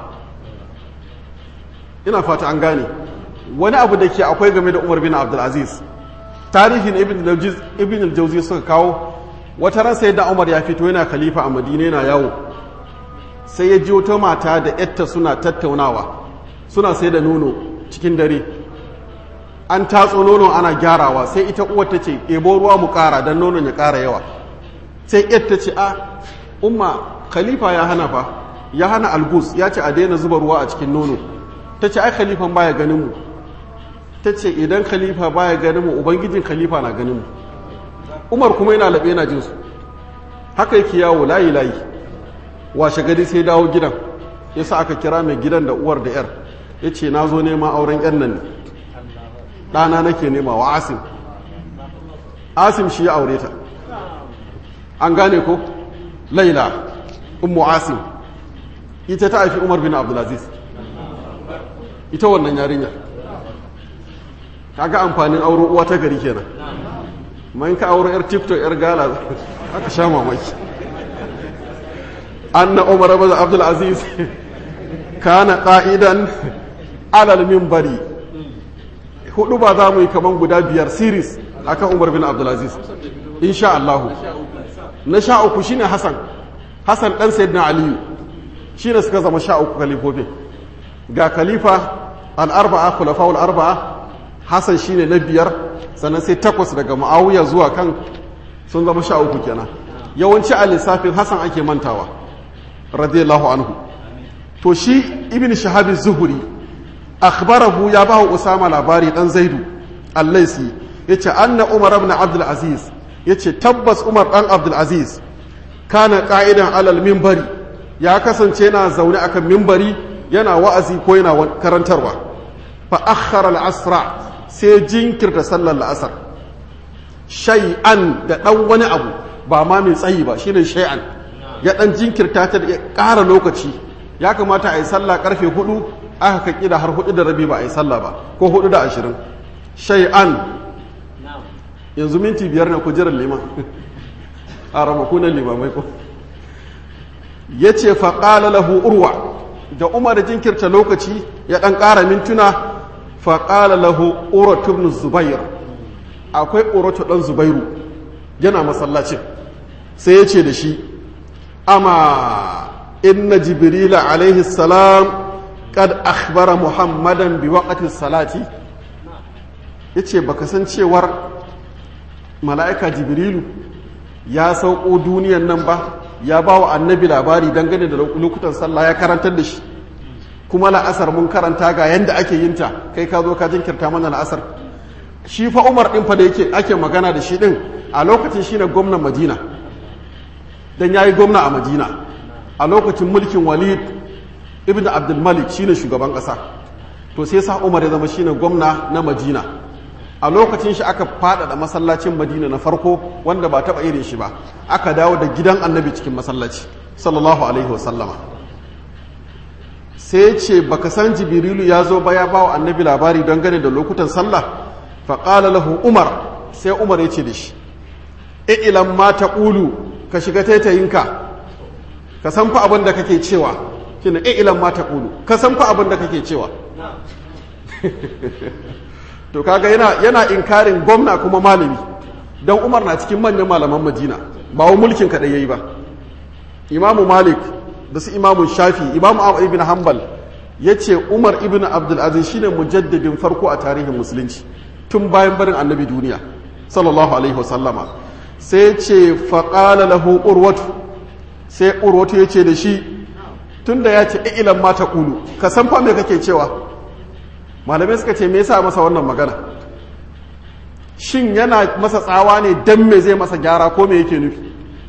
ina fata an gane wani abu da ke akwai game da Umar bin Abdul Aziz tarihin ibn al-jauzi suka kawo wata ran sai da umar ya fito yana khalifa a madina yana yawo sai ya ji wata mata da yatta suna tattaunawa suna sai da nono cikin dare an tatso nono ana gyarawa sai ita uwar ta ce ɗebo ruwa mu ƙara don nonon ya ƙara yawa sai yatta ce a umma khalifa ya hana fa ya hana algus ya ce a daina zuba ruwa a cikin nono ta ce ai khalifan baya ganin mu ta ce idan khalifa baya ganin mu ubangijin khalifa na ganin mu umar kuma yana laɓe yana jinsu haka yake yawo layi layi washe gari sai dawo gidan ya sa aka kira mai gidan da uwar da yar ya ce na zo nema auren yan nan ne ɗana nake nema wa asim asim shi ya aure ta an gane ko laila ummu asim ita ta haifi umar bin abdulaziz ita wannan yarinya kaga amfanin auro uwa ta gari kenan man ka auro yar tiktok yar gala aka sha mamaki anna umar bin abdulaziz kana qa'idan alal minbari hudu ba za mu yi kaman guda biyar series akan umar bin abdulaziz insha Allah na sha uku shine hasan hasan dan sayyidina aliyu shine suka zama sha uku kalifofin ga khalifa al-arba'a khulafa'ul arba'a hasan shine na biyar sannan sai takwas daga ma'awiya zuwa kan sun zama sha uku kenan yawanci a lissafin hasan ake mantawa radiyallahu anhu to shi ibn shahabi zuhuri akhbarahu ya ba usama labari dan zaidu allaisi yace anna umar ibn abdul aziz yace tabbas umar dan abdul aziz kana qa'idan alal minbari ya kasance yana zaune akan minbari yana wa'azi ko yana karantarwa fa akhara al-asra sai jinkirta sallar la'asar shay'an da dan wani abu ba ma mai tsayi ba shine shay'an ya dan jinkirta ta da ƙara lokaci ya kamata a yi sallah karfe hudu aka kaki da har hudu da rabi ba a yi sallah ba ko hudu da ashirin shay'an yanzu minti biyar ne ku jiran liman a ramakunan limamai ko ya ce faƙala lahu urwa da umar da jinkirta lokaci ya ɗan ƙara mintuna faƙala lahu urwatu ibn zubair akwai urwatu ɗan zubairu yana masallacin sai ya ce da shi ama inna jibrila alaihi salam kad akhbara muhammadan bi waqti salati yace baka san cewar mala'ika jibrilu ya sauko duniyan nan ba ya ba wa annabi labari dangane da lokutan sallah ya karantar da shi kuma la'asar mun karanta ga yanda ake yin ta kai ka zo ka jinkirta mana la'asar shi fa umar din fa da yake ake magana da shi din a lokacin shine gwamnan madina dan yayi gwamna a madina a lokacin mulkin walid ibn abdul malik shine shugaban kasa to sai sa umar ya zama shine gwamna na madina a lokacin shi aka faɗaɗa masallacin madina na farko wanda ba taɓa irin shi ba aka dawo da gidan annabi cikin masallaci sallallahu alaihi wasallama sai ce baka san jibrilu ya zo ba ya ba wa annabi labari don gane da lokutan sallah faƙala lahu umar sai umar ya ce da shi ilan ma ta ƙulu ka shiga taitayinka ka san fa abin da kake cewa shine ilan ma ta ƙulu ka san fa abin da kake cewa to kaga yana yana inkarin gwamna kuma malami dan Umar na cikin manyan malaman Madina ba wa mulkin kadai yayi ba Imam Malik da su Imam Shafi Imam Ahmad ibn Hanbal yace Umar ibn Abdul Aziz shine mujaddidin farko a tarihin musulunci tun bayan barin annabi duniya sallallahu alaihi wasallama sai ce faqala lahu urwatu sai urwatu yace da shi tunda ya ce ilan ma ta kulu ka san fa me kake cewa malamai suka ce me yasa masa wannan magana shin yana masa tsawa ne dan me zai masa gyara ko me yake nufi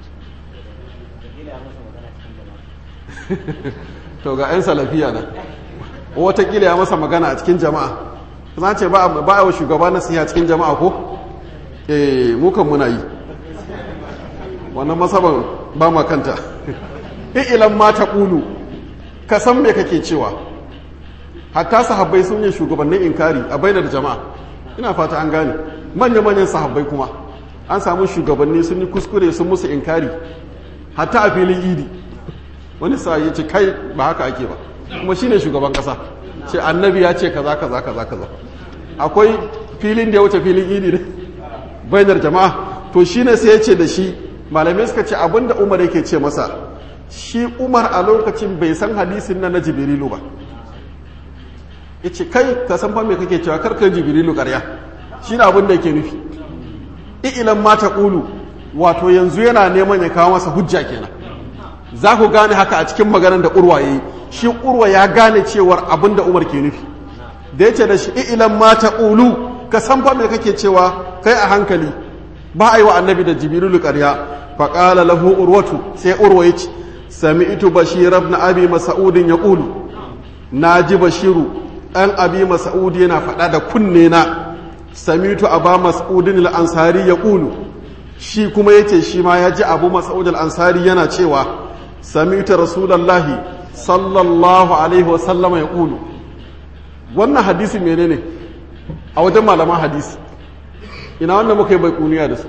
to ga 'yan salafiya nan watakila ya masa magana a cikin jama'a za ce ba a wa shugaba na siya cikin jama'a ko eh mukan muna yi wannan masaban ba ma kanta ilan ma ta ƙulu ka san me kake cewa hatta sahabbai sun yi shugabannin inkari a bainar jama'a ina fata an gane manya-manyan sahabbai kuma an samu shugabanni sun yi kuskure sun musu inkari hatta a filin idi wani sa ya ce kai ba haka ake ba kuma shine shugaban kasa ce annabi ya ce kaza kaza kaza kaza akwai filin da ya wuce filin idi ne bainar jama'a to shine sai ya ce da shi malamai suka ce abinda umar yake ce masa shi umar a lokacin bai san hadisin nan na jibrilu ba ya ce kai ka san fa me kake cewa karkar jibrilu karya shi ne abin da yake nufi ilan mata ƙulu wato yanzu yana neman ya kawo masa hujja kenan za ku gane haka a cikin maganar da urwa ya yi shi urwa ya gane cewar abin da umar ke nufi da ya ce da shi ilan mata ƙulu ka san fa me kake cewa kai a hankali ba a yi wa annabi da jibrilu karya faƙala lahu urwatu sai urwa ya ce sami'tu bashir ibn abi mas'udin yaqulu naji bashiru an abi mas'ud yana faɗa da kunne na samitu aba mas'udin al-ansari ya ƙulu shi kuma yace shi ma ya ji abu mas'ud al-ansari yana cewa samitu rasulallahi sallallahu alaihi wa sallama ya ƙulu wannan hadisi menene a wajen malaman hadisi ina wanda muka yi bai kuniya da su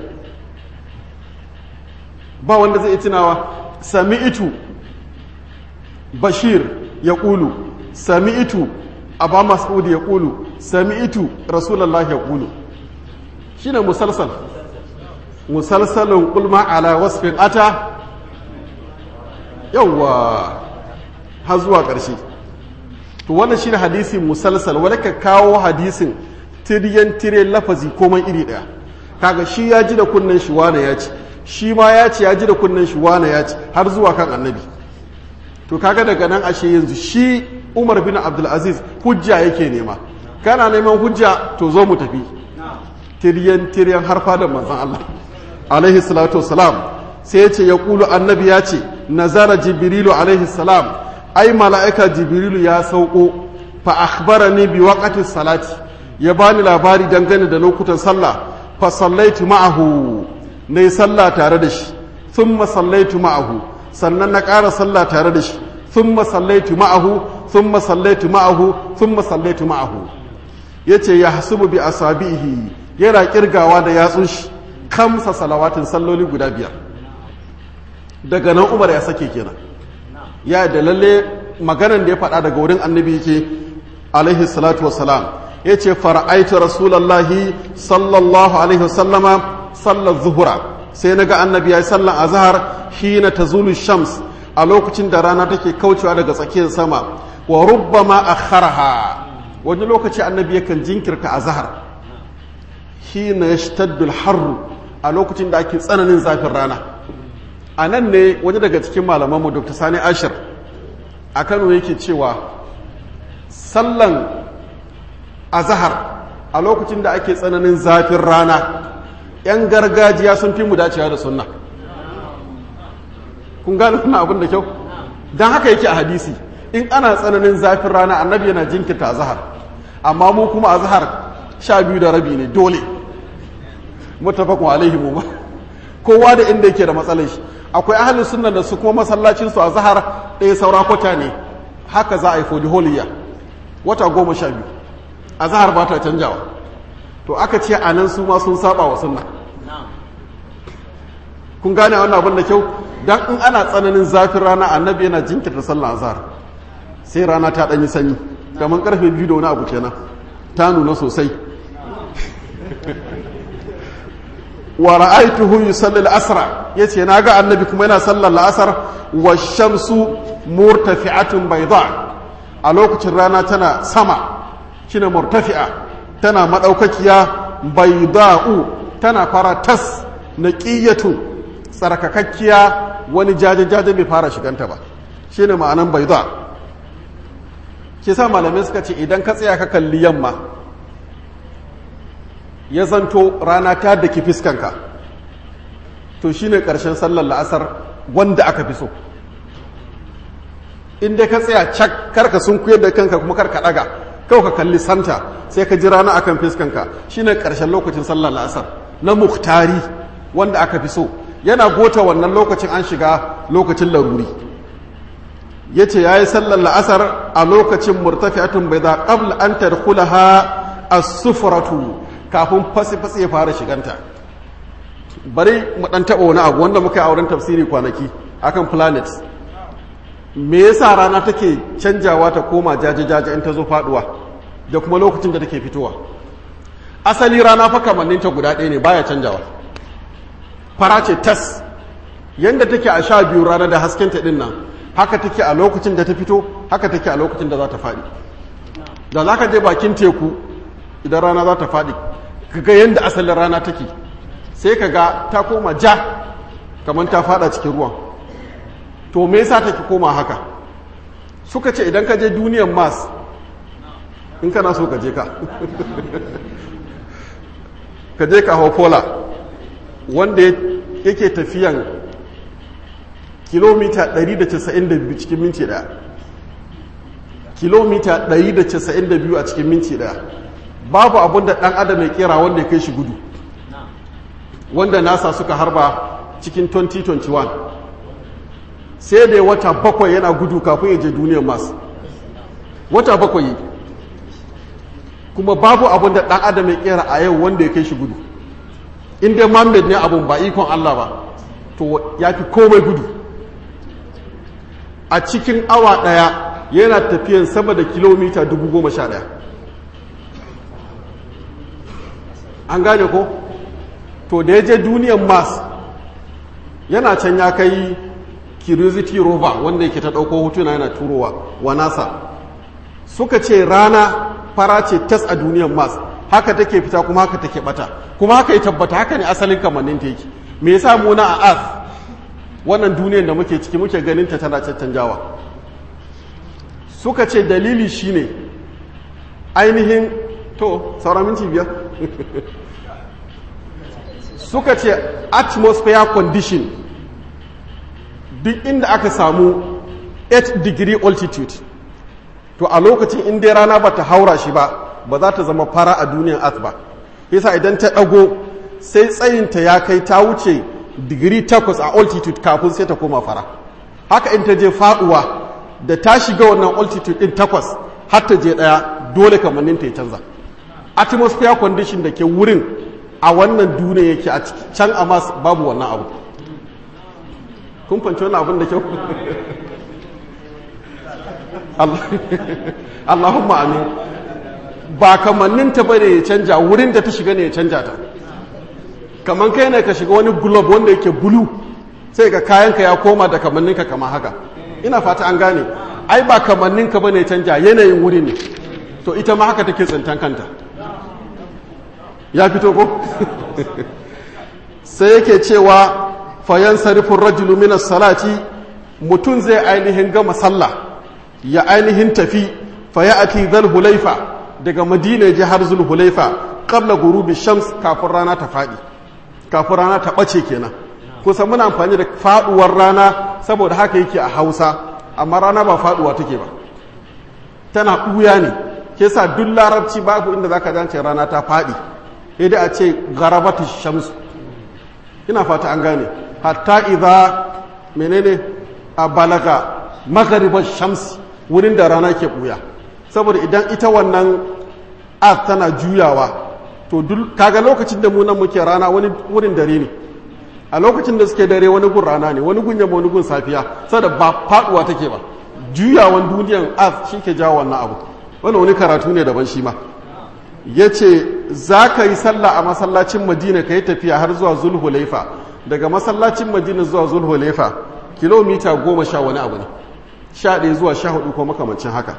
ba wanda zai tunawa sami'tu bashir ya ƙulu sami'tu abba mas'ud ya ƙulu sami'tu rasulallah ya ƙulu shi ne musalsal musalsalin ƙulma ala wasfin ata yawwa har zuwa ƙarshe to wannan shi ne hadisi musalsal wadda ka kawo hadisin tiriyan tire lafazi komai iri ɗaya kaga shi ya ji da kunnen shi wane ya ci shi ma ya ce ya ji da kunnen shi wane ya ci har zuwa kan annabi to kaga daga nan ashe yanzu shi umar bin abdulaziz hujja yake nema kana neman hujja to zo mu tafi tiryan tiryan har fadar manzon Allah alaihi salatu wassalam sai ya ce ya kulu annabi ya ce nazara jibrilu alaihi salam ai mala'ika jibrilu ya sauko fa akhbarani bi waqti salati ya bani labari dangane da lokutan sallah fa sallaitu ma'ahu nayi sallah tare da shi thumma sallaitu ma'ahu sannan na ƙara sallah tare da shi thumma sallaitu ma'ahu thumma sallaitu ma'ahu thumma sallaitu ma'ahu yace ya hasubu bi asabihi yana kirgawa da yatsun shi kamsa salawatin salloli guda biyar daga nan Umar ya sake kenan ya da lalle maganan da ya faɗa daga wurin annabi yake alaihi salatu wassalam yace fara'aitu rasulullahi sallallahu alaihi wasallama sallar zuhura sai naga annabi yayi sallar azhar hina tazulu shams a lokacin da rana take kaucewa daga tsakiyar sama wa rubbama akharaha wani lokaci annabi yakan jinkirta azhar hina yashtaddu al-harr a lokacin da ake tsananin zafin rana a nan ne wani daga cikin malamanmu dr sani ashir a kano yake cewa sallan azahar a lokacin da ake tsananin zafin rana 'yan gargajiya sun fi mu dacewa da sunna kun gane kuna abin da kyau don haka yake a hadisi in ana tsananin zafin rana annabi yana jinkirta azahar amma mu kuma azahar sha biyu da rabi ne dole mutafakun alaihi mu ba kowa da inda yake da matsalar shi akwai ahalin sunna da su kuma masallacin su a zahar ɗaya saura kwata ne haka za a yi fodi holiya wata goma sha biyu a zahar ba ta canjawa to aka ce a nan su ma sun saba wa sunna kun gane wannan abin da kyau dan in ana tsananin zafin rana annabi yana jinkirta sallah azhar sai rana ta ɗanyi sanyi kamar karfe biyu da wani abu kenan ta nuna sosai wa ra'aituhu yusalli al-asra yace naga annabi kuma yana sallar al-asr wa shamsu murtafi'atun bayda a lokacin rana tana sama shine murtafi'a tana madaukakiya bayda'u tana fara tas naqiyatu tsarkakakkiya wani jaje jaje bai fara shiganta ba shine ma'anan bayda ke sa malamai suka ce idan ka tsaya ka kalli yamma ya zanto rana ta daki fiskanka to shine ƙarshen sallar la'asar wanda aka fi so inda ka tsaya cak karka sun kuyar da kanka kuma karka ɗaga kawai ka kalli santa sai ka ji rana akan fiskanka shine ƙarshen lokacin sallar la'asar na muktari wanda aka fi so yana gota wannan lokacin an shiga lokacin laruri ya ce ya yi sallar la'asar a lokacin murtafi'atun bai za ƙabla an tadkhulaha as-sufratu kafin fasi-fasi ya fara shiganta bari mu dan taba wani abu wanda muka yi auren tafsiri kwanaki akan planet me yasa rana take canjawa ta koma jaje-jaje in ta zo faduwa da kuma lokacin da take fitowa asali rana fa kamanninta guda ɗaya ne baya canjawa fara ce tas yanda take a sha biyu rana da haskenta ɗin nan haka take a lokacin da ta fito haka take a lokacin da za ta faɗi da za ka je bakin teku idan rana za ta faɗi kaga yadda asalin rana take sai ka ga ta koma ja kamar ta fada cikin ruwan to me yasa take koma haka suka ce idan ka je duniyan mars in kana so ka je ka ka je ka hau pola wanda yake tafiyan kilomita 192 cikin minti daya kilomita 192 a cikin minti daya babu abin da ɗan adam ya kera wanda ya kai shi gudu wanda nasa suka harba cikin 2021 sai da wata bakwai yana gudu kafin ya je duniyar masu wata bakwai kuma babu abin da ɗan adam ya kera a yau wanda ya kai shi gudu inda Muhammad ne abun ba ikon Allah ba to ya fi komai gudu a cikin awa ɗaya yana tafiyan sama da kilomita dubu goma sha ɗaya an gane ko to da ya je duniyan mars yana can ya kai curiosity rover wanda yake ta ɗauko hotuna yana turowa wa nasa suka ce rana fara ce tas a duniyan mars haka take fita kuma haka take bata kuma haka ya tabbata haka ne asalin kamannin ta yake me yasa mu na a earth wannan duniyar da muke ciki muke ganin ta tana caccanjawa suka ce dalili shine ainihin to sauran minti biyar suka ce atmosphere condition duk inda aka samu 8 degree altitude to a lokacin inda rana ba ta haura shi ba ba za ta zama fara a duniyar earth ba yasa idan ta ɗago sai tsayinta ya kai ta wuce digiri takwas a altitude kafin sai ta koma fara haka in ta je faduwa da ta shiga wannan altitude din takwas har ta je ɗaya dole kamannin ta ya canza atmosphere condition da ke wurin a wannan duniya yake a can a mas babu wannan abu kun fanci wannan abin da kyau Allahumma amin ba kamanninta ba ne ya canja wurin da ta shiga ne ya canja ta kamar kai ne ka shiga wani globe wanda yake bulu sai ga kayanka ya koma da kamanninka kamar haka ina fata an gane ai ba kamanninka ba ne ya canja yanayin wuri ne to ita ma haka take tsintan kanta ya fito ko sai yake cewa fayan sarifin rajulu minas salati mutum zai ainihin gama sallah ya ainihin tafi faya ati zal hulaifa daga madina ji har zul hulaifa qabla gurubi shams kafin rana ta faɗi kafin rana ta ɓace kenan kusan muna amfani da faɗuwar rana saboda haka yake a hausa amma rana ba faɗuwa take ba tana ɓuya ne ke sa duk larabci babu inda za ka zance rana ta faɗi sai dai a ce garabatu shamsu ina fata an gane hatta idza menene a balaga magharibar shamsi wurin da rana ke ɓuya saboda idan ita wannan earth tana juyawa to duk kaga lokacin da mu nan muke rana wani wurin dare ne a lokacin da suke dare wani gun rana ne wani gun yamma wani gun safiya saboda ba faduwa take ba juyawan duniyan earth shi ke jawo wannan abu wannan wani karatu ne daban shi ma ya ce za ka yi sallah a masallacin madina ka yi tafiya har zuwa zulhulaifa daga masallacin madina zuwa zulhulaifa kilomita goma sha wani abu ne sha ɗaya zuwa sha hudu ko makamancin haka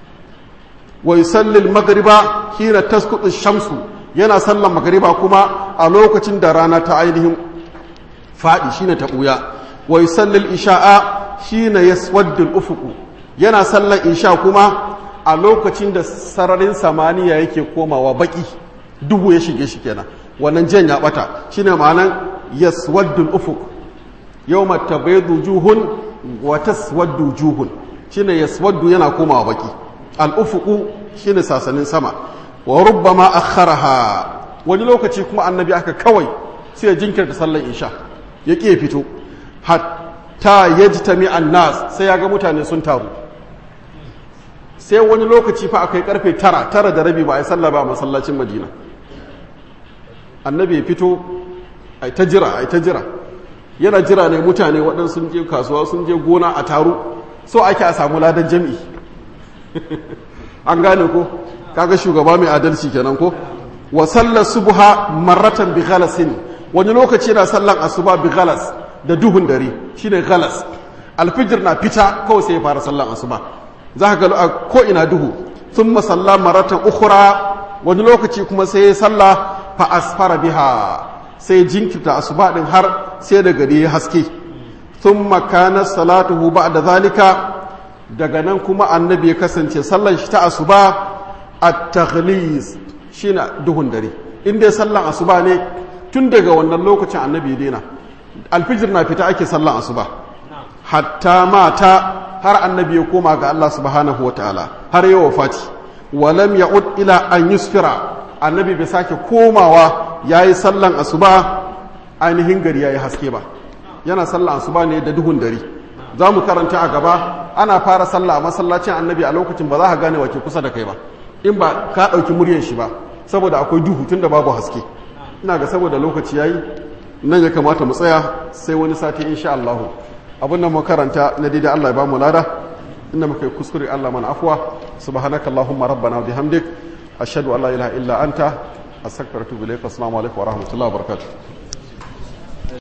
wa yusallil magriba hina tasqutu shamsu yana sallan magriba kuma a lokacin da rana ta ainihin fadi shine ta buya wa yusallil isha'a hina yaswaddu al-ufuq yana sallan isha kuma a lokacin da sararin samaniya yake komawa baki duhu ya shige shi kenan wannan jan ya bata shine ma'anan yaswaddu al-ufuq yawma tabaydu juhun wa taswaddu juhun shine yaswaddu yana komawa baki al'ufuku shi ne sasanin sama wa rubbama akharaha wani lokaci kuma annabi aka kawai sai ya jinkirta sallar isha ya ƙi fito hatta ya ji tami annas sai ya ga mutane sun taru sai wani lokaci fa akai karfe tara tara da rabi ba a yi sallah ba a masallacin madina annabi ya fito a ta jira a ta jira yana jira ne mutane waɗansu sun je kasuwa sun je gona a taru so ake a samu ladan jami'i an gane ko kaga shugaba mai adalci kenan ko wa sallar subha marratan bi ghalasin wani lokaci na sallan asuba bi ghalas da duhun dare shine ghalas alfijir na fita kawai sai ya fara sallan asuba za ka ga ko ina duhu thumma salla marratan ukhra wani lokaci kuma sai ya salla fa asfara biha sai jinkirta asuba din har sai da gari ya haske thumma kana salatuhu ba'da zalika daga nan kuma annabi ya kasance sallan shi ta asuba at-taghlis shine duhun dare in dai sallan asuba ne tun daga wannan lokacin annabi ya daina alfijir na fita ake sallan asuba hatta mata har annabi ya koma ga Allah subhanahu wa ta'ala har yi wafati walam ya'ud ila an yusfira annabi bai sake komawa yayi sallan asuba ainihin gari yayi haske ba yana sallan asuba ne da duhun dare za mu karanta a gaba ana fara sallah a masallacin annabi a lokacin ba za ka gane wake kusa da kai ba in ba ka ɗauki muryar shi ba saboda akwai duhu tun da babu haske ina ga saboda lokaci yayi nan ya kamata mu tsaya sai wani sati insha Allah abin da mu karanta na daidai Allah ya ba mu lada inda muka yi kuskure Allah mana afwa subhanaka allahumma rabbana wa bihamdik ashhadu an la ilaha illa anta astaghfiruka wa atubu ilaik assalamu alaikum wa rahmatullahi wa barakatuh